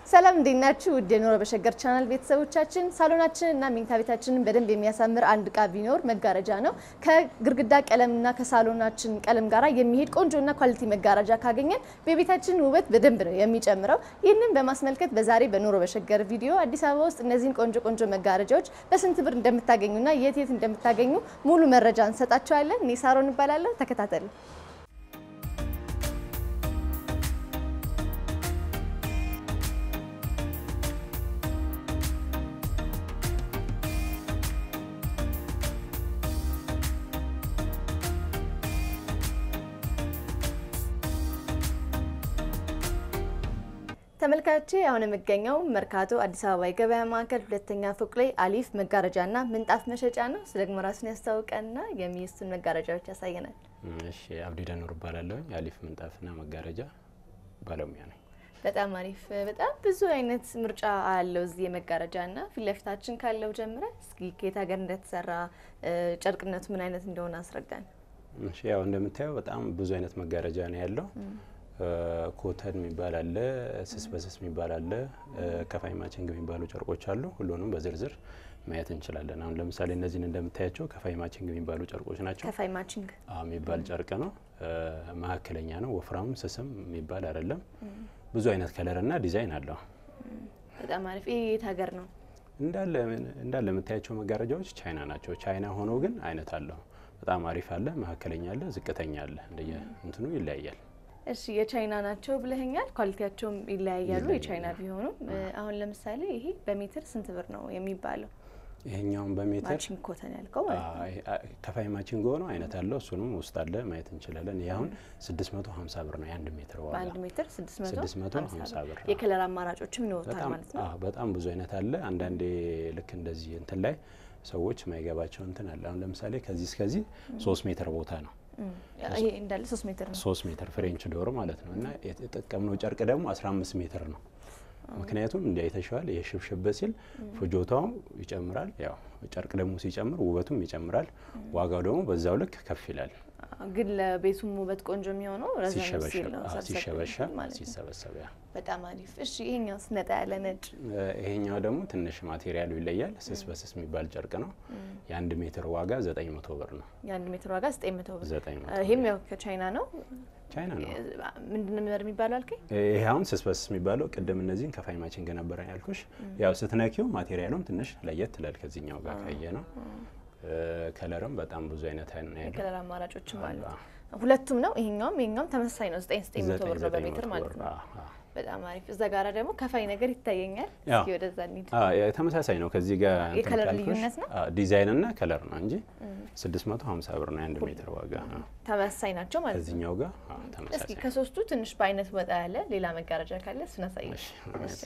ሰላም እንዴት ናችሁ? ውድ የኑሮ በሸገር ቻናል ቤተሰቦቻችን፣ ሳሎናችን እና መኝታ ቤታችንን በደንብ የሚያሳምር አንድ እቃ ቢኖር መጋረጃ ነው። ከግድግዳ ቀለምና ከሳሎናችን ቀለም ጋራ የሚሄድ ቆንጆና ኳሊቲ መጋረጃ ካገኘን በቤታችን ውበት በደንብ ነው የሚጨምረው። ይህንን በማስመልከት በዛሬ በኑሮ በሸገር ቪዲዮ አዲስ አበባ ውስጥ እነዚህን ቆንጆ ቆንጆ መጋረጃዎች በስንት ብር እንደምታገኙና የት የት እንደምታገኙ ሙሉ መረጃ እንሰጣቸዋለን። እኔ ሳሮን እባላለሁ። ተከታተሉ። ተመልካቾቼ አሁን የምገኘው መርካቶ አዲስ አበባ የገበያ ማዕከል ሁለተኛ ፎቅ ላይ አሊፍ መጋረጃና ምንጣፍ መሸጫ ነው። እሱ ደግሞ ራሱን ያስታውቀንና የሚስቱን መጋረጃዎች ያሳየናል። እሺ አብዲ ደኑር እባላለሁ። የአሊፍ ምንጣፍና መጋረጃ ባለሙያ ነኝ። በጣም አሪፍ። በጣም ብዙ አይነት ምርጫ አለው እዚህ የመጋረጃና ፊት ለፊታችን ካለው ጀምረ እስኪ ከየት ሀገር እንደተሰራ ጨርቅነቱ ምን አይነት እንደሆነ አስረዳን። እሺ ያው እንደምታየው በጣም ብዙ አይነት መጋረጃ ነው ያለው። ኮተን የሚባል አለ፣ ስስ በስስ የሚባል አለ፣ ከፋይ ማችንግ የሚባሉ ጨርቆች አሉ። ሁሉንም በዝርዝር ማየት እንችላለን። አሁን ለምሳሌ እነዚህን እንደምታያቸው ከፋይ ማችንግ የሚባሉ ጨርቆች ናቸው። ከፋይ ማችንግ አዎ የሚባል ጨርቅ ነው። መካከለኛ ነው። ወፍራም ስስም የሚባል አይደለም። ብዙ አይነት ከለርና ዲዛይን አለው። በጣም አሪፍ። ይህ የት ሀገር ነው? እንዳለ እንዳለ የምታያቸው መጋረጃዎች ቻይና ናቸው። ቻይና ሆኖ ግን አይነት አለው። በጣም አሪፍ አለ፣ መካከለኛ አለ፣ ዝቅተኛ አለ። እንደየ እንትኑ ይለያያል። እሺ የቻይና ናቸው ብለኸኛል። ኳሊቲያቸውም ይለያያሉ የቻይና ቢሆኑም። አሁን ለምሳሌ ይሄ በሜትር ስንት ብር ነው የሚባለው? ይሄኛውን በሜትር ማቺንግ ኮተን ያልከው ማለት ነው። ከፋይ ማቺንግ ሆኖ አይነት አለው። እሱንም ውስጥ አለ ማየት እንችላለን። ይህ አሁን 650 ብር ነው የአንድ ሜትር ዋጋ። በአንድ ሜትር 650 650 ብር። የከለር አማራጮችም ይኖሩታል ማለት ነው። አዎ በጣም ብዙ አይነት አለ። አንዳንዴ ልክ እንደዚህ እንትን ላይ ሰዎች ማይገባቸው እንትን አለ። አሁን ለምሳሌ ከዚህ እስከዚህ ሶስት ሜትር ቦታ ነው ይሄ እንዳለ ሶስት ሜትር ነው። ሶስት ሜትር ፍሬንች ዶር ማለት ነው። እና የተጠቀምነው ጨርቅ ደግሞ 15 ሜትር ነው። ምክንያቱም እንዲ አይተሸዋል። ይሄ ሽብሽብ ሲል ፍጆታው ይጨምራል። ያው ጨርቅ ደግሞ ሲጨምር ውበቱም ይጨምራል። ዋጋው ደግሞ በዛው ልክ ከፍ ይላል። ግን ለቤቱም ውበት ቆንጆ የሚሆነው ረዘም ሲል ነው ሲሸበሸብ ሰብሰብ ሲሸበሸብ ማለት ነው። ሲሰበሰብ ያ በጣም አሪፍ። እሺ ይሄኛው ነጣ ያለ ነጭ ይሄኛው ደግሞ ትንሽ ማቴሪያሉ ይለያል። ስስ በስስ የሚባል ጨርቅ ነው። የአንድ ሜትር ዋጋ 900 ብር ነው። የአንድ ሜትር ዋጋ 900 ብር። 900 ይሄም ያው ከቻይና ነው። ቻይና ነው። ምንድን ነው የሚባለው አልከኝ? ይሄ አሁን ስስ በስስ የሚባለው ቅድም እነዚህን ከፋይ ማቺንግ ነበረ ያልኩሽ። ያው ስትነኪው ማቴሪያሉም ትንሽ ለየት ትላል ከዚህኛው ጋር ካየ ነው። ከለርም በጣም ብዙ አይነት ነው ያለው። የከለር አማራጮችም አሉ። ሁለቱም ነው ይሄኛውም ይሄኛውም ተመሳሳይ ነው። 9 900 ብር ነው በሜትር ማለት ነው። በጣም አሪፍ። እዛ ጋራ ደግሞ ከፋይ ነገር ይታየኛል። ያው እስኪ ወደዛ እንሂድ። ተመሳሳይ ነው ከዚህ ጋር እንትን የከለር ካልኩሽ፣ ልዩነት ነው? አዎ፣ ዲዛይን እና ከለር ነው እንጂ 650 ብር ነው የአንድ ሜትር ዋጋ። አዎ። ተመሳሳይ ናቸው ማለት ነው። ከዚህኛው ጋር አዎ፣ እስኪ ተመሳሳይ ከሶስቱ ትንሽ በአይነት ወጣ ያለ ሌላ መጋረጃ ካለ እሱን አሳየኝ። እሺ።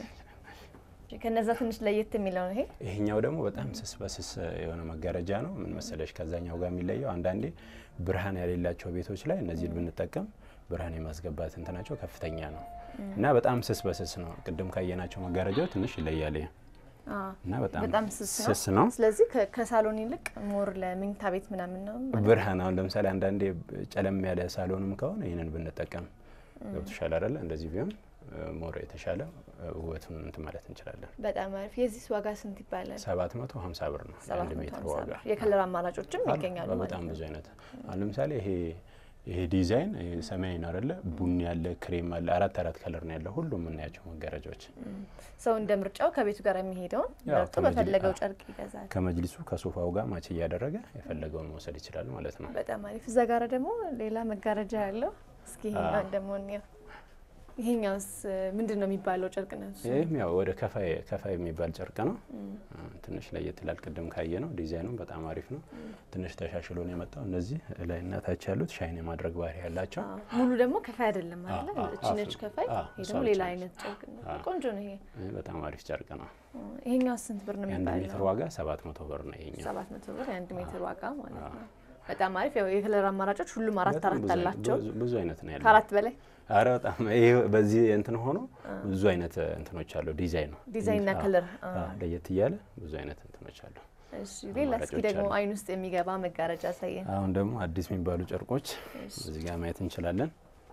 ከነዛ ትንሽ ለየት የሚለው ነው ይሄ። ይሄኛው ደግሞ በጣም ስስ በስስ የሆነ መጋረጃ ነው። ምን መሰለሽ ከዛኛው ጋር የሚለየው አንዳንዴ ብርሃን የሌላቸው ቤቶች ላይ እነዚህን ብንጠቀም ብርሃን የማስገባት እንትናቸው ከፍተኛ ነው እና በጣም ስስ በስስ ነው። ቅድም ካየናቸው መጋረጃው ትንሽ ይለያል ይሄ አዎ፣ እና በጣም በጣም ስስ ነው። ስስ ነው። ስለዚህ ከ- ከሳሎን ይልቅ ሞር ለመኝታ ቤት ምናምን ነው። ብርሃን አሁን ለምሳሌ አንዳንዴ ጨለም ያለ ሳሎንም ከሆነ ይህንን ብንጠቀም ገብቶሻል አይደለ? እንደዚህ ቢሆን ሞር የተሻለ ውበቱን እንትን ማለት እንችላለን። በጣም አሪፍ። የዚህ ዋጋ ስንት ይባላል? 750 ብር ነው የአንድ ሜትር 750 ዋጋ። ብር። የከለር አማራጮችም አሉ። ይገኛሉ ማለት በጣም ነው። ብዙ አይነት አሁን ለምሳሌ ይሄ ይሄ ዲዛይን ይሄ ሰማያዊ ነው አይደለ? ቡኒ ያለ፣ ክሬም አለ፣ አራት አራት ከለር ነው ያለው ሁሉም የምናያቸው መጋረጃዎች ሰው እንደ ምርጫው ከቤቱ ጋር የሚሄደውን ያው መርጦ ከመጅሊ- በፈለገው አዎ። ጨርቅ ይገዛል። ከመጅሊሱ ከሶፋው ጋር ማች እያደረገ የፈለገውን መውሰድ ይችላል ማለት ነው። በጣም አሪፍ። እዛ ጋር ደግሞ ሌላ መጋረጃ ያለው እስኪ ይሄኛውን ደግሞ እንየው። ይሄኛውስ ምንድን ነው የሚባለው ጨርቅ ነው? እሱ? ይህም ያው ወደ ከፋይ ከፋይ የሚባል ጨርቅ ነው። ትንሽ ለየት ይላል። ቅድም ካየ ነው ዲዛይኑም በጣም አሪፍ ነው። ትንሽ ተሻሽሎ ነው የመጣው። እነዚህ ላይና ታች ያሉት ሻይን የማድረግ ባህሪ ያላቸው አዎ። ሙሉ ደግሞ ከፋይ አይደለም አለ አዎ፣ እቺ አዎ፣ ነች ከፋይ፣ አዎ፣ ይሄ እሷ ደግሞ ብቻ ሌላ ነች። አይነት ጨርቅ ነው። አዎ። ቆንጆ ነው ይሄ። ይህ በጣም አሪፍ ጨርቅ ነው። ይሄኛው ስንት ብር ነው የአንድ ሜትር የሚባለው? ዋጋ ሰባት መቶ ብር ነው ይሄኛው። ሰባት መቶ ብር የአንድ ሜትር ዋጋ ማለት ነው። በጣም አሪፍ። ያው የከለር አማራጮች ሁሉም አራት በጣም አራት ብዙ- አላቸው። ብዙ- ብዙ አይነት ነው ያለው። ከአራት በላይ አረ በጣም ይሄ በዚህ እንትን ሆኖ ብዙ አይነት እንትኖች አሉ። ዲዛይን ነው ዲዛይንና አዎ፣ ከለር አዎ፣ ለየት እያለ ብዙ አይነት እንትኖች አሉ። እሺ ሌላ እስኪ አማራጮች ደግሞ አሉ። አይን ውስጥ የሚገባ መጋረጃ አሳየን። አሁን ደግሞ አዲስ የሚባሉ ጨርቆች እዚህ ጋር ማየት እንችላለን።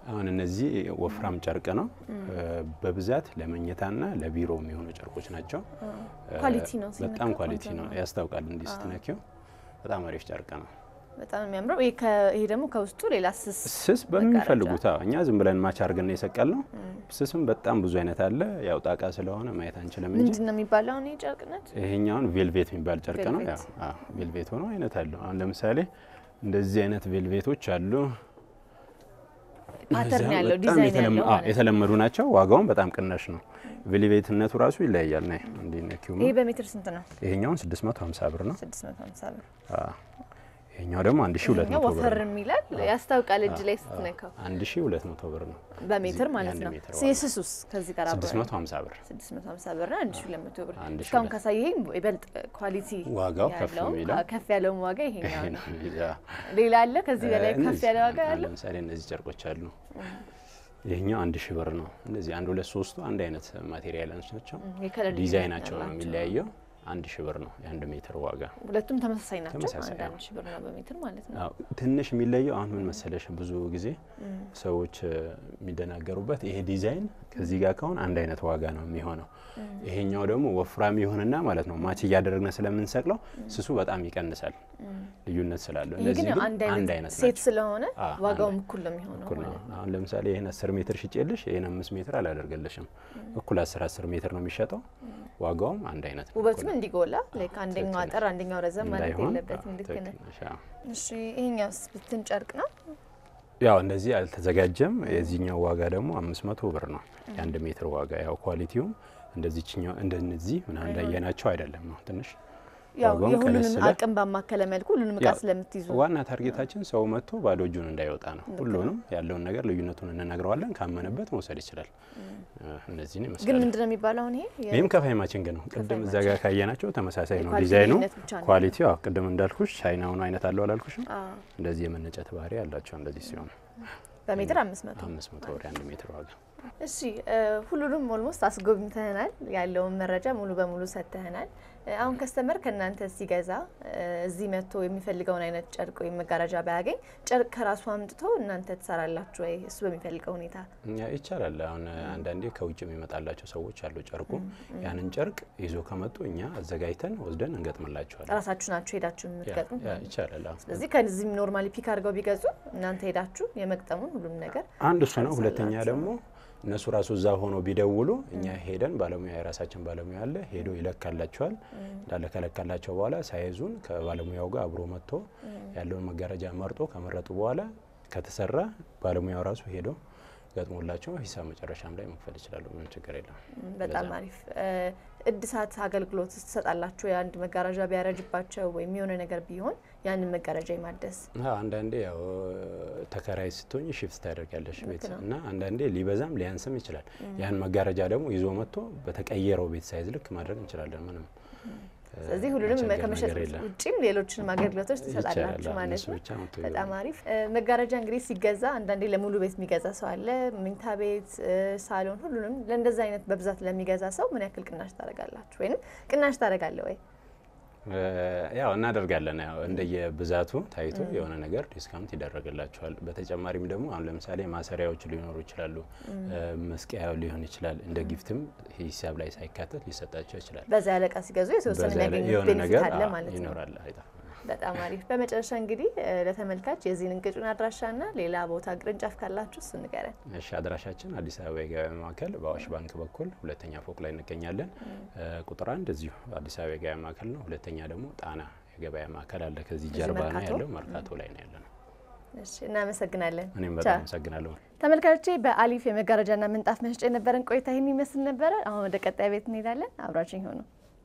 አሁን እነዚህ ወፍራም ጨርቅ ነው። በብዛት ለመኝታና ለቢሮ የሚሆኑ ጨርቆች ናቸው። ኳሊቲ ነው በጣም ሲነካ ኳሊቲ ቆንጆ ነው፣ ነው። ያስታውቃል። እንዲህ ስትነኪው በጣም አሪፍ ጨርቅ ነው። በጣም የሚያምረው ይሄ ከ- ይሄ ደግሞ ከውስጡ ሌላ ስስ ስስ በሚፈልጉት አዎ፣ እኛ ዝም ብለን ማች አድርገን የሰቀል ነው። ስስም በጣም ብዙ አይነት አለ። ያው ጣቃ ስለሆነ ማየት አንችልም እንጂ ምንድን ነው የሚባለው አሁን ይሄ ጨርቅነት? ይሄኛውን ቬልቬት የሚባል ጨርቅ ነው። ቬልቬት። ያው አዎ፣ ቬልቬት ሆኖ አይነት አለው። አሁን ለምሳሌ እንደዚህ አይነት ቬልቬቶች አሉ። ፓተርን እነዚያ ያለው በጣም ዲዛይን የተለመ- ያለው አዎ፣ ማለት ነው። የተለመዱ ናቸው። ዋጋውም በጣም ቅናሽ ነው። ቬልቬትነቱ ራሱ ይለያያል። ና እንዲህ ነኪው ይሄ በሜትር ስንት ነው? ይሄኛውን 650 ብር ነው። 650 ብር። አዎ። ይሄኛው ደግሞ 1200 ይሄኛው ብር ወፈር ነው። የሚላል ያስታውቃል እጅ ላይ ስትነካው 1200 ብር ነው። በሜትር ማለት የአንድ ነው። ሜትር ስ- የስሱስ ከዚህ ጋር አብሮ 650 ብር 650 ብር እና 1200 ብር። 1200 እስካሁን ካሳየኸኝ ይበልጥ ኳሊቲ ዋጋው ከፍ ያለው የሚለው አዎ፣ ከፍ ያለውን ዋጋ ይሄኛው ነው። ያ ሌላ አለ ከዚህ በላይ ከፍ እነዚህ ያለ ዋጋ አሁን ያለው? ለምሳሌ እነዚህ ጨርቆች አሉ። ይሄኛው አንድ ሺህ ብር ነው። እነዚህ አንድ ሁለት ሶስቱ አንድ አይነት ማቴሪያሎች ናቸው። የከለር ዲዛይናቸው ነው ያላቸው። የሚለያየው። አንድ ሺህ ብር ነው የአንድ ሜትር ዋጋ። ሁለቱም ተመሳሳይ ናቸው። ተመሳሳይ አንድ ነው። አንድ ሺህ ብር ነው በሜትር ማለት ነው። አዎ፣ ትንሽ የሚለየው አሁን ምን መሰለሽ፣ ብዙ ጊዜ ሰዎች እ፣ የሚደናገሩበት ይሄ ዲዛይን ከዚህ ጋር ከሆነ አንድ አይነት ዋጋ ነው የሚሆነው። ይሄኛው ደግሞ ወፍራም ይሆንና ማለት ነው ማች እያደረግን ስለምንሰቅለው ስሱ በጣም ይቀንሳል፣ ልዩነት ስላለው። ይሄ እነዚህ ግን ግን አንድ አንድ አይነት አይነት ሴት ናቸው። ስለሆነ አዎ፣ ዋጋውም አንድ እኩል ነው የሚሆነው እኩል ነው። ማለት ነው። አሁን ለምሳሌ ይህን አስር ሜትር ሽጬልሽ ይህን አምስት ሜትር አላደርገልሽም። እኩል አስር አስር ሜትር ነው የሚሸጠው። ዋጋውም አንድ አይነት ነው። ውበቱም እኩል እንዲጎላ ላይክ አንደኛው ትክክል አጠር አንደኛው ረዘም ማለት እንዳይሆን፣ የለበትም። አዎ፣ ልክ ነህ። ትክክል ነሽ፣ አዎ። እሺ ይሄኛውስ ብትን ጨርቅ ነው። ያው እንደዚህ አልተዘጋጀም። የዚህኛው ዋጋ ደግሞ አምስት መቶ ብር ነው የአንድ ሜትር ዋጋ። ያው ኳሊቲውም እንደዚህኛው እንደነዚህ ምናምን እንዳየናቸው አይደለም ነው ትንሽ ያው ዋጋውን ቀነስ የሁሉንም ስለ- አቅም ባማከለ መልኩ ሁሉንም እቃ ያው ስለምትይዙ ዋና ታርጌታችን ሰው መጥቶ ባዶ እጁን እንዳይወጣ ነው። ሁሉንም ያለውን ነገር ልዩነቱን እንነግረዋለን። ካመነበት መውሰድ ይችላል። እነዚህን ግን ይመስላል። ምንድን ነው የሚባለው አሁን ይሄ የ- ይህም ከፋይ ማችንግ ነው። ቅድም እዛ ጋር ካየናቸው ተመሳሳይ ነው የኳሊቲ ዲዛይኑ። ልዩነት ብቻ ነው። ኳሊቲ ያው ቅድም እንዳልኩሽ ቻይናውን አይነት አለው አላልኩሽም? አዎ፣ እንደዚህ የመነጨት ባህሪ ያላቸው እንደዚህ ሲሆን በሜትር አምስት መቶ አምስት መቶ ብር የአንድ ሜትር ዋጋ እሺ እ፣ ሁሉንም ኦልሞስት አስጎብኝተህናል። ያለውን መረጃ ሙሉ በሙሉ ሰጥተህናል። እ፣ አሁን ከስተመር ከእናንተ ሲገዛ እ፣ እዚህ መጥቶ የሚፈልገውን አይነት ጨርቅ ወይም መጋረጃ ባያገኝ ጨርቅ ከራሱ አምጥቶ እናንተ ትሰራላችሁ ወይ? እሱ በሚፈልገው ሁኔታ እኛ ይቻላል። አሁን አንዳንዴ ከውጭ የሚመጣላቸው ሰዎች አሉ። ጨርቁ ያንን ጨርቅ ይዞ ከመጡ እኛ አዘጋጅተን ወስደን እንገጥምላቸዋለን። ራሳችሁ ናችሁ ሄዳችሁ የምትገጥሙት? ያ- ያ ይቻላል። አዎ። ስለዚህ ከዚህም ኖርማሊ ፒክ አድርገው ቢገዙ እናንተ ሄዳችሁ የመግጠሙን ሁሉም ነገር አንድ እሱ ነው። ሁለተኛ ደግሞ እነሱ ራሱ እዛ ሆኖ ቢደውሉ እኛ ሄደን ባለሙያ የራሳችን ባለሙያ አለ ሄዶ ይለካላቸዋል። እንዳለ ከለካላቸው በኋላ ሳይዙን ከባለሙያው ጋር አብሮ መጥቶ ያለውን መጋረጃ መርጦ ከመረጡ በኋላ ከተሰራ ባለሙያው ራሱ ሄዶ ገጥሞላቸው ሂሳብ መጨረሻም ላይ መክፈል ይችላሉ። ምንም ችግር የለም። በጣም ለዛ ነው። አሪፍ እ፣ እድሳት አገልግሎት ትሰጣላችሁ? የአንድ መጋረጃ ቢያረጅባቸው ወይም የሆነ ነገር ቢሆን ያንን መጋረጃ የማደስ አዎ፣ አንዳንዴ ያው ተከራይ ስትሆኝ ሽፍት ታደርጊያለሽ ቤት ነው። እና አንዳንዴ ሊበዛም ሊያንስም ይችላል። ያን መጋረጃ ደግሞ ይዞ መጥቶ በተቀየረው ቤት ሳይዝ ልክ ማድረግ እንችላለን። ምንም እ፣ ስለዚህ ሁሉንም የሚቸገር ከመሸጥ ነገር የለም። ውጭም ሌሎችንም አገልግሎቶች ትሰጣላችሁ ይቻላል። ማለት እነሱ ነው። ብቻ መጥቶ በጣም ይገዛሉ። አሪፍ እ፣ መጋረጃ እንግዲህ ሲገዛ አንዳንዴ ለሙሉ ቤት የሚገዛ ሰው አለ። መኝታ ቤት፣ እ፣ ሳሎን፣ ሁሉንም ለእንደዛ አይነት በብዛት ለሚገዛ ሰው ምን ያክል ቅናሽ ታደርጋላችሁ? ወይም ቅናሽ ታደርጋለ ወይ? እ፣ ያው እናደርጋለን። ያው እንደየብዛቱ ታይቶ የሆነ ነገር ዲስካውንት ይደረግላቸዋል። በተጨማሪም ደግሞ አሁን ለምሳሌ ማሰሪያዎች ሊኖሩ ይችላሉ፣ እ፣ መስቀያ ሊሆን ይችላል። እንደ ጊፍትም ሂሳብ ላይ ሳይካተት ሊሰጣቸው ይችላል። በዛ ያለ እቃ ሲገዙ የተወሰነ በዛ ላይ የሚያገኙት የሆነ ቤኔፊት ነገር አለ አዎ፣ ማለት ነው። ይኖራል። አይጠፋም። በጣም አሪፍ። በመጨረሻ እንግዲህ እ፣ ለተመልካች የዚህን እንቅጩን አድራሻና ሌላ ቦታ ቅርንጫፍ ካላችሁ እሱ ንገረን። እሺ አድራሻችን አዲስ አበባ የገበያ ማዕከል በአዋሽ ባንክ በኩል ሁለተኛ ፎቅ ላይ እንገኛለን። እ፣ ቁጥር አንድ እዚሁ አዲስ አበባ የገበያ ማዕከል ነው። ሁለተኛ ደግሞ ጣና የገበያ ማዕከል አለ። ከዚህ እዚህ ጀርባ ነው መርካቶ? ያለው፣ መርካቶ ላይ ነው ያለ ነው። እሺ፣ እናመሰግናለን። እኔም ቻው። በጣም አመሰግናለሁ። ተመልካቾቼ በአሊፍ የመጋረጃና ምንጣፍ መሸጫ የነበረን ቆይታ ይህን ይመስል ነበረ። አሁን ወደ ቀጣይ ቤት እንሄዳለን። አብራችን ሆኑ።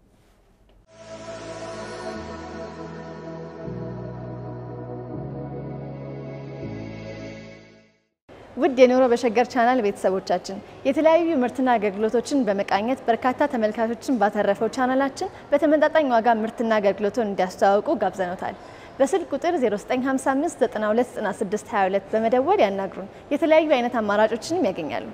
ውድ የኑሮ በሸገር ቻናል ቤተሰቦቻችን የተለያዩ ምርትና አገልግሎቶችን በመቃኘት በርካታ ተመልካቾችን ባተረፈው ቻናላችን በተመጣጣኝ ዋጋ ምርትና አገልግሎቱን እንዲያስተዋውቁ ጋብዘኖታል። በስልክ ቁጥር 0955 929622 በመደወል ያናግሩን። የተለያዩ አይነት አማራጮችንም ያገኛሉ።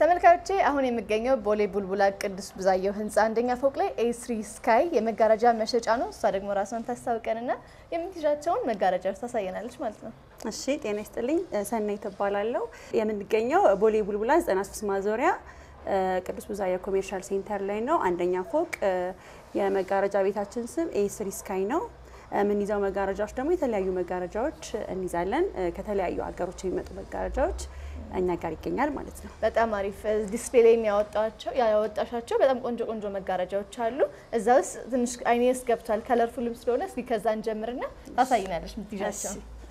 ተመልካቾቼ አሁን የሚገኘው ቦሌ ቡልቡላ ቅዱስ ብዛየው ህንፃ አንደኛ ፎቅ ላይ ኤስሪ ስካይ የመጋረጃ መሸጫ ነው። እሷ ደግሞ ራሷን ታስታውቀንና የምትይዣቸውን መጋረጃዎች ታሳየናለች ማለት ነው። እሺ ጤና ይስጥልኝ። ሰናይ ትባላለሁ። የምንገኘው ቦሌ ቡልቡላ 93 ማዞሪያ ቅዱስ ብዛየው ኮሜርሻል ሴንተር ላይ ነው። አንደኛ ፎቅ የመጋረጃ ቤታችን ስም ኤስሪ ስካይ ነው። የምንይዘው መጋረጃዎች ደግሞ የተለያዩ መጋረጃዎች እንይዛለን። ከተለያዩ ሀገሮች የሚመጡ መጋረጃዎች እኛ ጋር ይገኛል ማለት ነው። በጣም አሪፍ ዲስፕሌይ ላይ የሚያወጣቸው ያወጣሻቸው በጣም ቆንጆ ቆንጆ መጋረጃዎች አሉ። እዛ ውስጥ ትንሽ አይኔ ውስጥ ገብቷል ከለርፉልም ስለሆነ እስኪ ከዛ እንጀምርና ታሳይናለች የምትይዣቸው።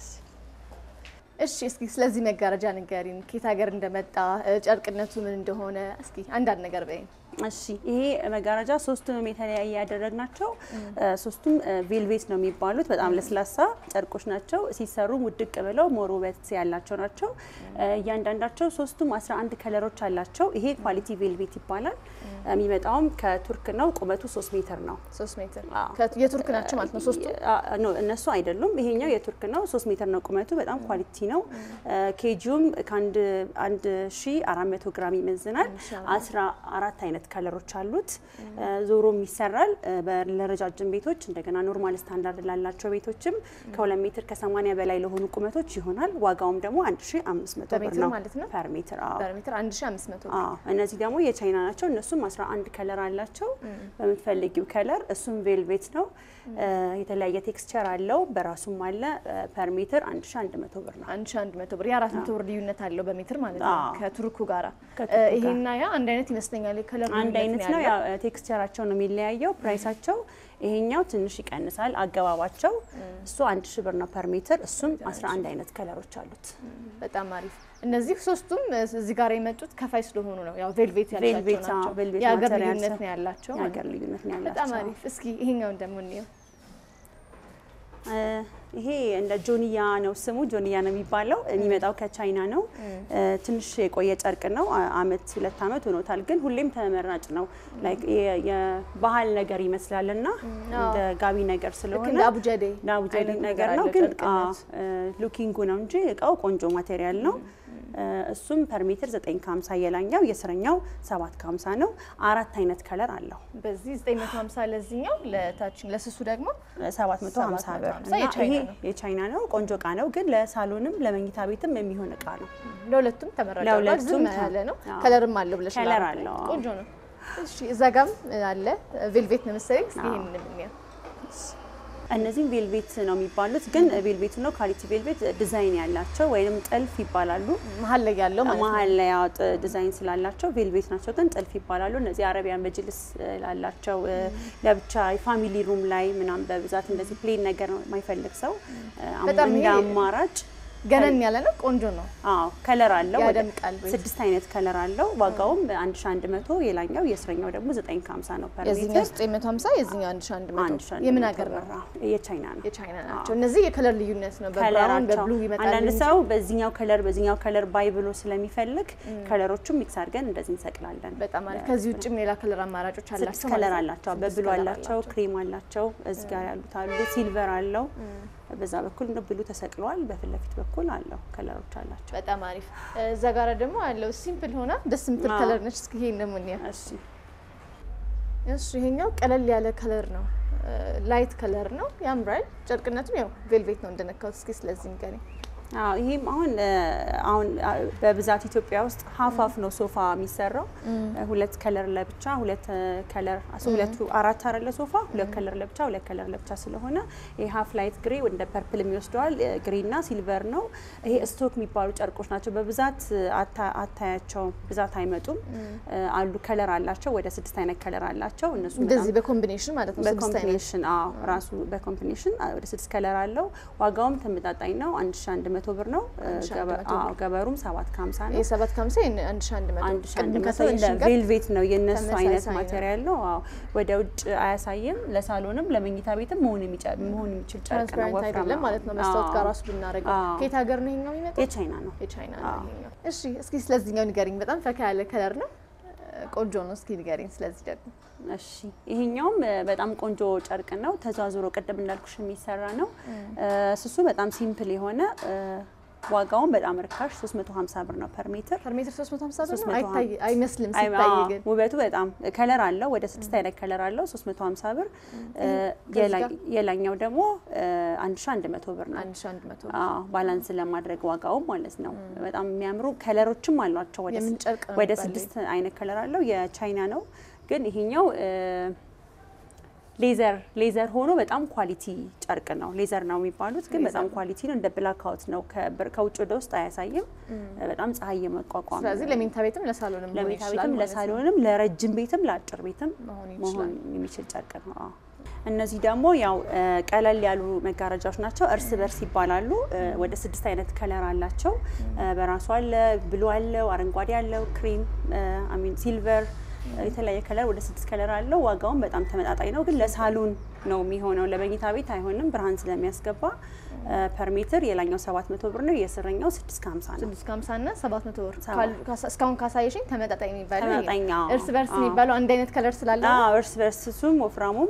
እሺ እስኪ ስለዚህ መጋረጃ ንገሪን። ከየት ሀገር እንደመጣ ጨርቅነቱ ምን እንደሆነ እስኪ አንዳንድ ነገር በይን። እሺ ይሄ መጋረጃ ሶስቱንም የተለያየ ያደረግናቸው ሶስቱም ቬልቬት ነው የሚባሉት። በጣም ለስላሳ ጨርቆች ናቸው። ሲሰሩ ውድቅ ብለው ሞር ውበት ያላቸው ናቸው። እያንዳንዳቸው ሶስቱም 11 ከለሮች አላቸው። ይሄ ኳሊቲ ቬልቬት ይባላል። የሚመጣውም ከቱርክ ነው። ቁመቱ 3 ሜትር ነው። ሶስት ሜትር አዎ። የቱርክ ናቸው ማለት ነው ሶስቱ። ኖ እነሱ አይደሉም። ይሄኛው የቱርክ ነው። 3 ሜትር ነው ቁመቱ። በጣም ኳሊቲ ነው። ኬጂውም ከአንድ አንድ ሺ አራት መቶ ግራም ይመዝናል። አስራ አራት አይነት ከለሮች አሉት። ዞሮም ይሰራል በ- ለረጃጅም ቤቶች እንደገና ኖርማል ስታንዳርድ ላላቸው ቤቶችም ከሁለት ሜትር ከሰማኒያ በላይ ለሆኑ ቁመቶች ይሆናል። ዋጋውም ደግሞ አንድ ሺ አምስት መቶ ብር በሜትር ነው ማለት ነው? ፐር ሜትር። አዎ በሜትር 1500 አዎ እነዚህ ደግሞ የቻይና ናቸው። እነሱም 11 ከለር አላቸው በምትፈልጊው ከለር። እሱም ቬልቬት ነው። የተለያየ ቴክስቸር አለው። በራሱም አለ። ፐር ሜትር 1100 ብር ነው። 1100 ብር የአራት መቶ ብር ልዩነት አለው በሜትር ማለት ነው አዎ። ከቱርኩ ጋራ። ከቱርኩ ጋር። ይሄና ያ አንድ አይነት ይመስለኛል የከለር አንድ አይነት ነው። ያው ቴክስቸራቸው ነው የሚለያየው። ፕራይሳቸው ይሄኛው ትንሽ ይቀንሳል። አገባባቸው እሱ አንድ ሺ ብር ነው ፐር ሜትር። እሱም 11 አይነት ከለሮች አሉት። በጣም አሪፍ። እነዚህ ሶስቱም እዚህ ጋር የመጡት ከፋይ ስለሆኑ ነው። ያው ቬልቬት ያላቸው ቬልቬት፣ አዎ፣ ናቸው። ቬልቬት የሀገር ማቴሪያል ልዩነት ስለ- ነው ያላቸው ማለት የሀገር ነው። ልዩነት ነው በጣም ያላቸው። አሪፍ። እስኪ ይሄኛውን ደግሞ እንየው። እ ይሄ እንደ ጆንያ ነው ስሙ። ጆንያ ነው የሚባለው። የሚመጣው ከቻይና ነው። እ ትንሽ የቆየ ጨርቅ ነው። አ- አመት ሁለት አመት ሆኖታል። ግን ሁሌም ተመራጭ ነው። ላይክ የ- የባህል ነገር ይመስላል እና እንደ ጋቢ ነገር ልክ ስለሆነ እንደ አቡጀዴ ዳቡጀዲ አይነት ነገር ነገር ነው። አለው ግን ጨርቅነት። ሉኪንጉ ነው እንጂ እቃው ቆንጆ ማቴሪያል ነው። እ እሱም ፐር ሜትር 9 ከ50 የላኛው የስረኛው 7 ከ50 ነው። አራት አይነት ከለር አለው። በዚህ 950 ለዚህኛው ለታችን ለስሱ ደግሞ 750 ብር 750 እና የቻይና ይሄ ነው። የቻይና ነው። ቆንጆ እቃ ነው። ግን ለሳሎንም ለመኝታ ቤትም የሚሆን እቃ ነው። ለሁለቱም ተመራጭ አድርጓል። ለሁለቱም ዝም ያለ ነው። አዎ። ከለርም አለው ብለሽ ከለር አለው፣ አዎ። ቆንጆ ነው። እሺ እዛ ጋም አለ ቬልቬት ነው መሰለኝ። እስኪ አዎ። ይሄንን እንየው። እነዚህም ቬልቬት ነው የሚባሉት። ግን ቬልቬቱ ነው ኳሊቲ ቬልቬት ዲዛይን ያላቸው ወይም ጥልፍ ይባላሉ። መሀል ላይ ያለው ማለት ነው። መሀል ላይ ያወጥ ዲዛይን ስላላቸው ቬልቬት ናቸው፣ ግን ጥልፍ ይባላሉ። እነዚህ አረቢያን መጅልስ እ፣ ላላቸው እ፣ ለብቻ የፋሚሊ ሩም ላይ ምናምን በብዛት እንደዚህ ፕሌን ነገር ነው የማይፈልግ ሰው እ፣ አሁን በጣም እንደ ይሄ አማራጭ ገነን ያለ ነው። ቆንጆ ነው። አዎ ከለር አለው። ወደ ያደምቃል ቤት። ስድስት አይነት ከለር አለው። ዋጋውም 1100 የላኛው የስረኛው ደግሞ 950 ነው ፐር የዚህኛው ሜትር። 950 የዚህኛው 1100 1100 የምን ሀገር ነው? ብር። የቻይና ነው። የቻይና ናቸው። እነዚህ የከለር ልዩነት ነው። በብራውን ከለራቸው በብሉ ይመጣል አንዳንድ እንጂ ሰው በዚህኛው ከለር በዚህኛው ከለር ባይ ብሎ ስለሚፈልግ ከለሮቹም ሚክስ አድርገን እንደዚህ እንሰቅላለን። በጣም አሪፍ። ከዚህ ውጭም ሌላ ከለር አማራጮች አላቸው ስድስት ከለር ማለት ነው። አላቸው። ስድስት በብሉ ከለር አላቸው፣ ክሬም አላቸው፣ እዚህ ጋር ያሉት አሉ፣ ሲልቨር አለው። በዛ በኩል ነው ብሉ ተሰቅለዋል። በፊት ለፊት በኩል አለው ከለሮች አላቸው። በጣም አሪፍ። እዛ ጋር ደግሞ ያለው ሲምፕል ሆና ደስ የምትል አዎ። ከለር ነች። እስኪ ይሄን ደግሞ እንየው። እሺ እሱ ይሄኛው ቀለል ያለ ከለር ነው። ላይት ከለር ነው። ያምራል። ጨርቅነቱም ያው ቬልቬት ነው እንደነካሁት። እስኪ ስለዚህ ንገሪኝ። አዎ ይሄም አሁን እ፣ አሁን አ፣ በብዛት ኢትዮጵያ ውስጥ ሀፍ ሀፍ ነው ሶፋ የሚሰራው። ሁለት ከለር ለብቻ ሁለት እ፣ ከለር አስ- ሁለቱ አራት አይደለ ሶፋ ሁለት ከለር ለብቻ ሁለት ከለር ለብቻ ስለሆነ ይሄ ሀፍ ላይት ግሬ እንደ ፐርፕል የሚወስደዋል ግሬ እና ሲልቨር ነው። ይሄ ስቶክ የሚባሉ ጨርቆች ናቸው። በብዛት አታ- አታያቸውም፣ ብዛት አይመጡም። እ፣ አሉ ከለር አላቸው። ወደ ስድስት አይነት ከለር አላቸው። እነሱ እንደዚህ በኮምቢኔሽን ማለት ነው። ስድስት አይነት በኮምቢኔሽን አዎ ራሱ በኮምቢኔሽን አ- ወደ ስድስት ከለር አለው። ዋጋውም ተመጣጣኝ ነው። አንድ ሺ አንድ መቶ ብር ነው። እ፣ 1100 ገበ- አዎ፣ ገበሩም ሰባት ከሀምሳ ነው። የሰባት ከሀምሳ ይሄን አንድ ሺህ አንድ መቶ አንድ ሺ አንድ ቅድም መቶ ካሳየሽን እንደ ጋር ቬልቬት ነው የእነሱ ተመሳሳይ አይነት ነው። ማቴሪያል ነው። አዎ ወደ ውጭ አያሳይም። ለሳሎንም ለመኝታ ቤትም መሆን የሚጨ- መሆን የሚችል ጨርቅ ነው። ትራንስፓረንት ወፍራም አይደለም ነው። ማለት ነው። መስታወት አዎ። ጋር ራሱ ብናደርገው አዎ። ከየት ሀገር ነው ይሄኛው የሚመጣው? የቻይና ነው። የቻይና ነው አዎ። ይሄኛው። እሺ እስኪ ስለዚህኛው ንገሪኝ። በጣም ፈካ ያለ ከለር ነው። ቆንጆ ነው። እስኪ ንገሪኝ ስለዚህ ደግሞ እሺ ይሄኛውም እ፣ በጣም ቆንጆ ጨርቅ ነው። ተዛዙሮ ቅድም እንዳልኩሽ የሚሰራ ነው። እ፣ ስሱ በጣም ሲምፕል የሆነ እ፣ ዋጋውን በጣም ርካሽ 350 ብር ነው ፐር ሜትር። ፐር ሜትር 350 ብር ነው። 350 አይታይ አይመስልም አይ- ሲታይ አዎ፣ ግን ውበቱ በጣም ከለር አለው። ወደ ስድስት አይነት ከለር አለው 350 ብር። እ፣ የላ- ጋር? የላኛው ደግሞ እ፣ 1100 ብር ነው። 1100 አዎ ባላንስ ለማድረግ ዋጋው ማለት ነው። በጣም የሚያምሩ ከለሮችም አሏቸው። ወደ የምን ስ- ጨርቅ ነው ወደ የሚባለው? ስድስት አይነት ከለር አለው። የቻይና ነው ግን ይሄኛው እ፣ ሌዘር ሌዘር ሆኖ በጣም ኳሊቲ ጨርቅ ነው። ሌዘር ነው የሚባሉት ግን በጣም ኳሊቲ ነው። እንደ ብላክ አውት ነው። ከብር- ከውጭ ወደ ውስጥ አያሳይም። በጣም ፀሐይ የመቋቋም ስለዚህ ለመኝታ ቤትም ለሳሎንም መሆን ለመኝታ ይችላል ቤትም ማለት ነው። ለሳሎንም ለረጅም ቤትም ለአጭር ቤትም መሆን መሆን ይችላል። የሚችል ጨርቅ ነው። አዎ። እነዚህ ደግሞ ያው እ፣ ቀለል ያሉ መጋረጃዎች ናቸው። እርስ በርስ ይባላሉ። እ፣ ወደ ስድስት አይነት ከለር አላቸው። እ፣ በራሱ አለ፣ ብሉ አለው፣ አረንጓዴ አለው፣ ክሪም አሚን ሲልቨር የተለያየ ከለር ወደ ስድስት ከለር አለው። ዋጋውን በጣም ተመጣጣኝ ነው፣ ግን ለሳሎን ነው የሚሆነው። ለመኝታ ቤት አይሆንም፣ ብርሃን ስለሚያስገባ ፐር ሜትር የላኛው 700 ብር ነው፣ የስረኛው 650 ነው። 650 እና 700 ብር ሰባ- ካሉ- ካሳ- እስካሁን ካሳየሽኝ ተመጣጣኝ የሚባለው ይሄ ነው። ተመጣጣኝ፣ አዎ። እርስ በርስ አዎ። የሚባለው አንድ አይነት ከለር ስላለ ነው። አዎ እርስ በርስ እሱም ወፍራሙም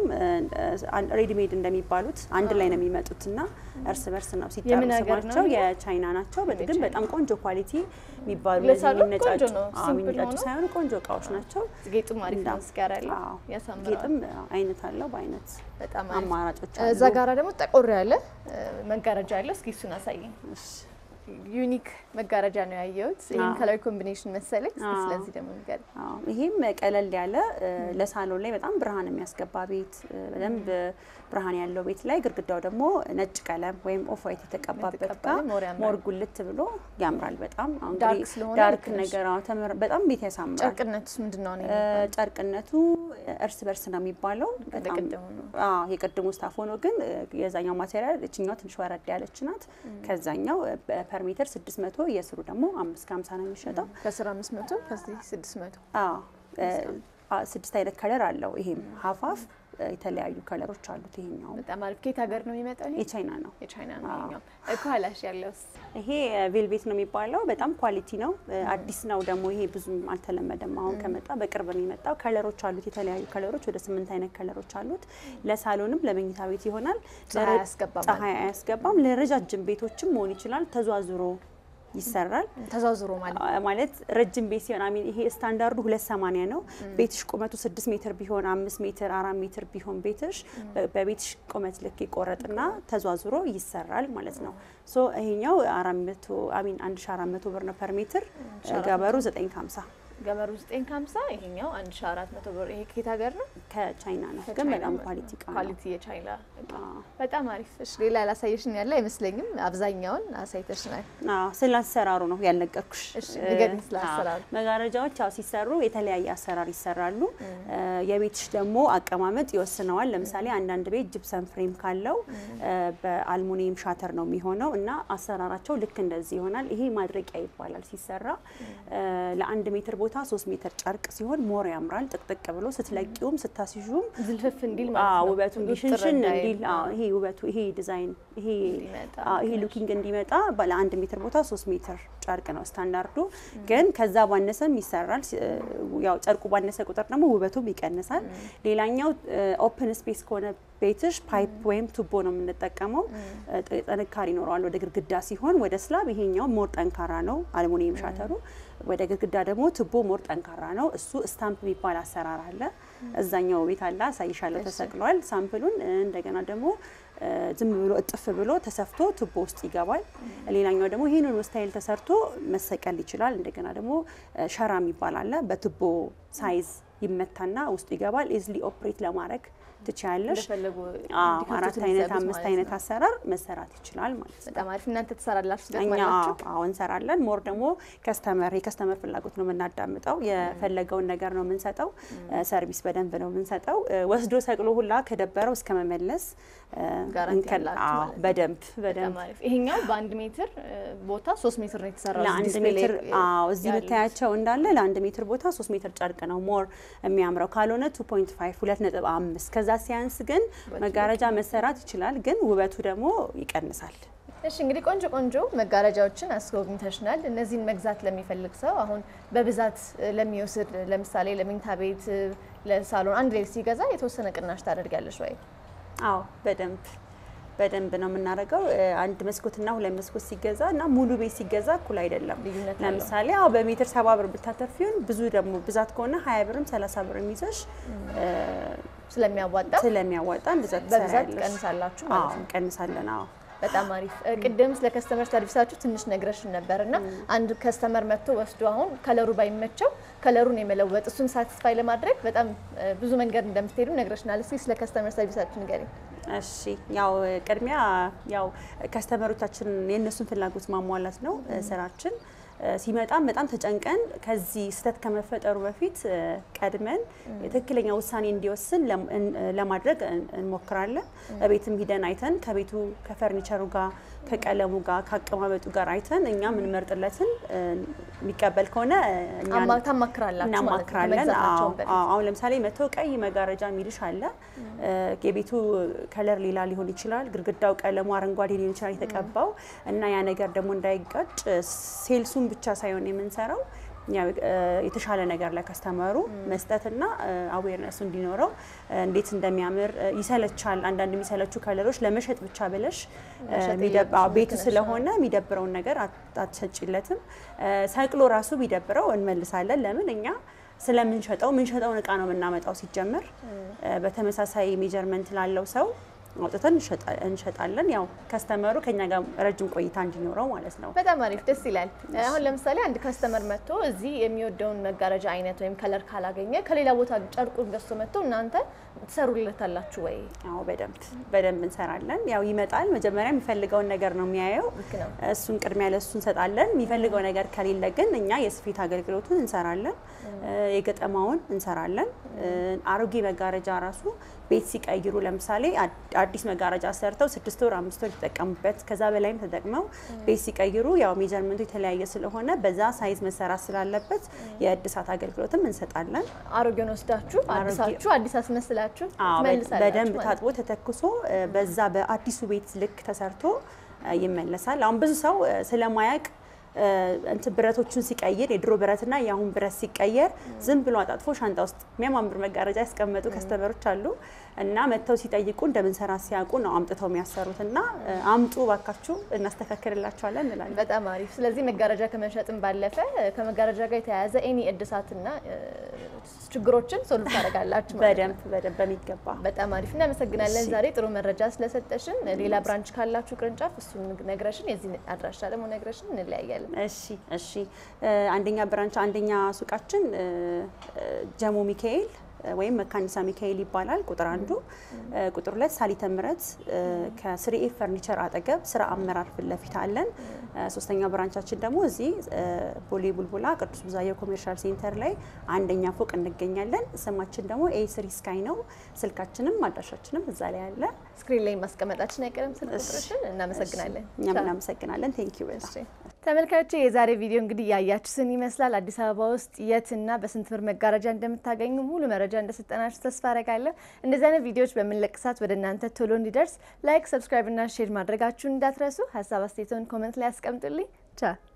ሬዲሜድ እንደሚባሉት አንድ ላይ ነው የሚመጡት እና እርስ በርስ ነው ሲጠሩ የምን ሀገር ነው ስማቸው ይሄ? የቻይና ናቸው። ግን የቻይና። በጣም ቆንጆ ኳሊቲ የሚባሉ ለሳሎን እነዚህ ቆንጆ የሚነጫጩ ነው። አዎ፣ ሲምፕል የሚነጫጩ ሆኖ ሳይሆኑ ቆንጆ እቃዎች ናቸው። ጌጡም አሪፍ እንዳ- ነው። እዚህ ጋር ያለው አዎ። ያሳምራል። ጌጥም አይነት አለው በአይነት በጣም አሪፍ። አማራጮች እዛ አሉ። ጋራ ደግሞ ጠቆር ያለ እ፣ መጋረጃ አለ። እስኪ እሱን አሳየኝ። እሺ። ዩኒክ መጋረጃ ነው ያየሁት። ይህን አዎ። ከለር ኮምቢኔሽን መሰለኝ። እስኪ አዎ። ስለዚህ ደግሞ ንገሪኝ። አዎ፣ ይሄም ቀለል ያለ እ፣ ለሳሎን ላይ በጣም ብርሃን የሚያስገባ ቤት እ፣ በደንብ ብርሃን ያለው ቤት ላይ ግድግዳው ደግሞ ነጭ ቀለም ወይም ኦፍ ዋይት የተቀባበት የተቀባ ጋር ሞር ያምራል። ሞር ጉልት ብሎ ያምራል። በጣም አሁን ዳርክ እንግዲህ ስለሆነ ዳርክ ልክ ነሽ። ነገር አዎ፣ ተመር- በጣም ቤት ያሳምራል። ጨርቅነቱስ ምንድን ነው? እኔ እ፣ ጨርቅነቱ እርስ በርስ ነው የሚባለው። በጣም ቅድሙ ነው። አዎ የቅድሙ ስታፍ ሆኖ ግን እ፣ የዛኛው ማቴሪያል እችኛው ትንሽ ወረድ ያለች ናት። ከዛኛው ፐር ሜትር 600 የስሩ ደግሞ 5 ከ50 ነው የሚሸጠው። ከስር 500 ከዚህ 600 አዎ እ፣ አ- ስድስት አይነት ከለር አለው። ይሄም ሀፋፍ የተለያዩ ከለሮች አሉት። ይሄኛው በጣም አሪፍ። ከየት ሀገር ነው የሚመጣው? ይሄ የቻይና ነው። የቻይና ነው። አዎ። ይሄኛው ከኋላሽ ያለውስ ይሄ ቬልቬት ነው የሚባለው። በጣም ኳሊቲ ነው። አዲስ ነው ደግሞ ይሄ ብዙም አልተለመደም። አሁን ከመጣ በቅርብ ነው የመጣው። ከለሮች አሉት፣ የተለያዩ ከለሮች ወደ ስምንት አይነት ከለሮች አሉት። ለሳሎንም ለመኝታ ቤት ይሆናል። ፀሐይ ለረ- አያስገባም ፀሐይ አያስገባም። ለረጃጅም ቤቶችም መሆን ይችላል። ተዟዙሮ ይሰራል። ተዛዝሮ ማለት አ- ማለት ረጅም ቤት ሲሆን አሚን ይሄ ስታንዳርዱ ሁለት ሰማንያ ነው። ቤትሽ ቁመቱ ስድስት ሜትር ቢሆን አምስት ሜትር አራት ሜትር ቢሆን ቤትሽ በ- በቤትሽ ቁመት ልክ ይቆረጥና ተዟዙሮ ይሰራል ማለት ነው። ሶ ይሄኛው አራት መቶ አሚን አንድ ሺ አራት መቶ ብር ነው ፐር ሜትር ገበሩ ዘጠኝ ከሀምሳ ገበሩ 950 ይሄኛው 1400 ብር። ይሄ ከየት ሀገር ነው? ከቻይና ነው ግን ከቻይና በጣም ማለት ኳሊቲ ነው። እቃ ነው። ኳሊቲ የቻይና እቃ። አዎ። በጣም አሪፍ። እሺ ሌላ ያላሳየሽን ያለ አይመስለኝም። አብዛኛውን አሳይተሽናል። አዎ ስለ አሰራሩ ነው ያልነገርኩሽ። እሺ፣ ንገሪኝ ስለ አዎ፣ አሰራሩ። መጋረጃዎች ያው ሲሰሩ የተለያየ አሰራር ይሰራሉ። እ፣ የቤትሽ ደግሞ አቀማመጥ ይወስነዋል። ለምሳሌ አንዳንድ ቤት ጅፕሰን ፍሬም ካለው እ፣ በአልሙኒየም ሻተር ነው የሚሆነው እና አሰራራቸው ልክ እንደዚህ ይሆናል። ይሄ ማድረቂያ ይባላል ሲሰራ እ፣ ለአንድ ሜትር ቦታ ሶስት ሜትር ጨርቅ ሲሆን ሞር ያምራል። ጥቅጥቅ ብሎ ስትለቂውም ስታስዡም ዝልፍፍ እንዲል አዎ ማለት ነው። ውበቱ ውጥር እንዲሽንሽን እንዳይል። እንዲል አዎ ይሄ ውበቱ ይሄ ዲዛይን ይሄ እንዲመጣ አዎ ይሄ ሉኪንግ እንዲመጣ ባለ አንድ ሜትር ቦታ ሶስት ሜትር ጨርቅ ነው ስታንዳርዱ። ግን ከዛ ባነሰም ይሰራል። ሲ- ያው ጨርቁ ባነሰ ቁጥር ደግሞ ውበቱም ይቀንሳል። ሌላኛው ኦፕን ስፔስ ከሆነ ቤትሽ ፓይፕ ወይም ቱቦ ነው የምንጠቀመው። ጥ- ጥንካሬ ይኖረዋል ወደ ግድግዳ ሲሆን፣ ወደ ስላብ ይሄኛው ሞር ጠንካራ ነው አልሙኒየም ሻተሩ። ወደ ግድግዳ ደግሞ ቱቦ ሞር ጠንካራ ነው። እሱ ስታምፕ የሚባል አሰራር አለ። እዛኛው ቤት አለ አሳይሻለሁ፣ ተሰቅሏል ሳምፕሉን። እንደገና ደግሞ እ፣ ዝም ብሎ እጥፍ ብሎ ተሰፍቶ ቱቦ ውስጥ ይገባል። ሌላኛው ደግሞ ይህንን ስታይል ተሰርቶ መሰቀል ይችላል። እንደገና ደግሞ እ፣ ሸራ የሚባል አለ። በቱቦ ሳይዝ ይመታና ውስጡ ይገባል። ኢዝሊ ኦፕሬት ለማድረግ ትችያለሽ። እንደፈለጉ አዎ፣ እንዲከፍቱት አራት አይነት የሚሰሩት አምስት ማለት አይነት ነው። አሰራር መሰራት ይችላል ማለት ነው። በጣም አሪፍ። እናንተ ትሰራላችሁ እኛ ትገጥማላችሁ? አዎ እንሰራለን። ሞር ደግሞ ከስተመር የከስተመር ፍላጎት ነው የምናዳምጠው። የፈለገውን ነገር ነው የምንሰጠው። ሰርቪስ በደንብ ነው የምንሰጠው። እ፣ ወስዶ ሰቅሎ ሁላ ከደበረው እስከ መመለስ እ፣ ጋራንቲ እንከን- ያላችሁ አዎ፣ ማለት ነው። በደንብ በጣም በደንብ አሪፍ። ይሄኛው በአንድ ሜትር እ፣ ቦታ ሶስት ሜትር ነው የተሰራው። እዚህ ለአንድ ዲስፕሌይ ሜትር ላይ አዎ፣ እዚህ ያሉት። የምታያቸው እንዳለ ለአንድ ሜትር ቦታ ሶስት ሜትር ጨርቅ ነው ሞር የሚያምረው። ካልሆነ ቱ ፖይንት ፋይቭ ሁለት ነጥብ አምስት ከዛ ሲያንስ ግን መጋረጃ መሰራት ይችላል፣ ግን ውበቱ ደግሞ ይቀንሳል። እሺ እንግዲህ ቆንጆ ቆንጆ መጋረጃዎችን አስጎብኝተሽናል። እነዚህን መግዛት ለሚፈልግ ሰው አሁን በብዛት እ፣ ለሚወስድ ለምሳሌ ለመኝታ ቤት እ፣ ለሳሎን አንድ ላይ ሲገዛ የተወሰነ ቅናሽ ታደርጊያለሽ ወይ? አዎ በደንብ በደንብ ነው የምናደርገው። አንድ መስኮትና ሁለት መስኮት ሲገዛ እና ሙሉ ቤት ሲገዛ እኩል አይደለም። ልዩነት አለው። ለምሳሌ አዎ በሜትር ሰባ ብር ብታተርፊውን ብዙ ደግሞ ብዛት ከሆነ ሀያ ብርም ሰላሳ ብርም ይዘሽ ስለሚያዋጣ ስለሚያዋጣ እንደዛ በብዛት ትሰሪያለሽ። ቀንሳላችሁ አዎ ማለት ነው። እንቀንሳለን። አዎ በጣም አሪፍ። እ፣ ቅድም ስለ ከስተመር ሰርቪሳችሁ ትንሽ ነግረሽን ነበር እና አንድ ከስተመር መጥቶ ወስዶ አሁን ከለሩ ባይመቸው ከለሩን የመለወጥ እሱን ሳቲስፋይ ለማድረግ በጣም እ፣ ብዙ መንገድ እንደምትሄዱ ነግረሽናል። እስኪ ስለ ከስተመር ሰርቪሳችሁ ንገሪኝ። እሺ ያው ቅድሚያ ያው ከስተመሮቻችን የእነሱን ፍላጎት ማሟላት ነው እ፣ ስራችን። እ፣ ሲመጣም በጣም ተጨንቀን ከዚህ ስህተት ከመፈጠሩ በፊት እ፣ ቀድመን ትክክለኛ ውሳኔ እንዲወስን ለም- እን- ለማድረግ እን- እንሞክራለን። በቤትም ሂደን አይተን ከቤቱ ከፈርኒቸሩ ጋር ከቀለሙ ጋር ከአቀማመጡ ጋር አይተን እኛ የምንመርጥለትን እ፣ የሚቀበል ከሆነ እ፣ እኛን አማ- ታማክራላችሁ ማለት ነው እናማክራለን። ከመግዛታቸውም አዎ፣ በፊት። አዎ። አሁን ለምሳሌ መተው ቀይ መጋረጃ የሚልሽ አለ። እ፣ የቤቱ ከለር ሌላ ሊሆን ይችላል። ግድግዳው ቀለሙ አረንጓዴ ሊሆን ይችላል የተቀባው እና ያ ነገር ደግሞ እንዳይጋጭ ሴልሱን ብቻ ሳይሆን የምንሰራው ያው እ፣ የተሻለ ነገር ለከስተመሩ መስጠትና አዌርነሱ እንዲኖረው እ፣ እንዴት እንደሚያምር እ፣ ይሰለቻል። አንዳንድ የሚሰለቹ ከለሮች ለመሸጥ ብቻ ብለሽ እ፣ መሸጥ የሚደብ- አዎ፣ የለብሽም፣ ቤቱ ልክ ነሽ። ስለሆነ የሚደብረውን ነገር አት- አትሰጪለትም። እ፣ ሰቅሎ ራሱ ቢደብረው እንመልሳለን። ለምን እኛ ስለምንሸጠው ምንሸጠውን እቃ ነው የምናመጣው። ሲጀመር እ፣ በተመሳሳይ ሜጀርመንት ላለው ሰው አውጥተን እንሸጣ- እንሸጣለን። ያው ከስተመሩ ከኛ ጋር ረጅም ቆይታ እንዲኖረው ማለት ነው። በጣም አሪፍ ደስ ይላል። አሁን ለምሳሌ አንድ ከስተመር መጥቶ እዚህ የሚወደውን መጋረጃ አይነት ወይም ከለር ካላገኘ ከሌላ ቦታ ጨርቁን ገዝቶ መጥቶ እናንተ ትሰሩለታላችሁ ወይ? አዎ በደንብ በደንብ እንሰራለን። ያው ይመጣል። መጀመሪያ የሚፈልገውን ነገር ነው የሚያየው። ልክ ነው። እሱን ቅድሚያ ለሱ እንሰጣለን። የሚፈልገው ነገር ከሌለ ግን እኛ የስፌት አገልግሎቱን እንሰራለን፣ የገጠማውን እንሰራለን። አሮጌ መጋረጃ ራሱ ቤት ሲቀይሩ ለምሳሌ አድ- አዲስ መጋረጃ ሰርተው ስድስት ወር አምስት ወር የተጠቀሙበት ከዛ በላይም ተጠቅመው ቤት ሲቀይሩ ያው ሜጀርመንቱ የተለያየ ስለሆነ በዛ ሳይዝ መሰራት ስላለበት የእድሳት አገልግሎትም እንሰጣለን። አሮጌውን ወስዳችሁ አሮጌ- አዲሳችሁ አዲስ አስመስላችሁ አዎ፣ በ- ትመልሳላችሁ በደንብ ማለት ታጥቦ ተተኩሶ እ፣ በዛ በአዲሱ ቤት ልክ ተሰርቶ እ፣ ይመለሳል። አሁን ብዙ ሰው እ፣ ስለማያውቅ እ፣ እንትን ብረቶቹን ሲቀይር የድሮ ብረትና የአሁን ብረት ሲቀየር ዝም ብሎ አጣጥፎ ሻንጣ ውስጥ የሚያማምር መጋረጃ ያስቀመጡ ከስተመሮች አሉ እና መጥተው ሲጠይቁ እንደምንሰራ ሲያውቁ ነው አምጥተው የሚያሰሩት እና እ፣ አምጡ ባካችሁ እናስተካክልላቸዋለን እንላለን። በጣም አሪፍ። ስለዚህ መጋረጃ ከመሸጥም ባለፈ ከመጋረጃ ጋር የተያያዘ ኤኒ እድሳትና እ፣ ችግሮችን ሶልቭ ታደርጋላችሁ ማለት ነው። በደንብ በደንብ በሚገባ በጣም አሪፍ እናመሰግናለን። እሺ። ዛሬ ጥሩ መረጃ ስለሰጠሽን። ሌላ ብራንች ካላችሁ ቅርንጫፍ እሱን ነግረሽን፣ የዚህ አድራሻ ደግሞ ነግረሽን እንለያያለን። እሺ እሺ እ፣ አንደኛ ብራንች አንደኛ ሱቃችን እ፣ እ፣ ጀሞ ሚካኤል እ፣ ወይም መካኒሳ ሚካኤል ይባላል። ቁጥር አንዱ እ፣ ቁጥር ሁለት ሳሊተ ምሕረት እ፣ ከስሪኤ ፈርኒቸር አጠገብ ስራ አመራር ፊት ለፊት አለን። እ፣ ሶስተኛው ብራንቻችን ደግሞ እዚህ እ፣ ቦሌ ቡልቡላ ቅዱስ ብዛየው ኮሜርሻል ሴንተር ላይ አንደኛ ፎቅ እንገኛለን። ስማችን ደግሞ ኤ ስሪ ስካይ ነው። ስልካችንም አድራሻችንም እዛ ላይ አለ። ስክሪን ላይ ማስቀመጣችን አይቀርም ስልክ ቁጥርሽን። እናመሰግናለን። እኛም ቻው። እናመሰግናለን። ቴንክ ዩ በጣም እሺ። ተመልካቾቼ የዛሬ ቪዲዮ እንግዲህ ያያችሁትን ይመስላል። አዲስ አበባ ውስጥ የትና በስንት ብር መጋረጃ እንደምታገኙ ሙሉ መረጃ እንደሰጠናችሁ ተስፋ አረጋለሁ። እንደዚህ አይነት ቪዲዮዎች በምንለቅ ሰዓት ወደ እናንተ ቶሎ እንዲደርስ ላይክ፣ ሰብስክራይብ እና ሼር ማድረጋችሁን እንዳትረሱ። ሀሳብ አስተያየቶን ኮመንት ላይ ያስቀምጡልኝ። ቻው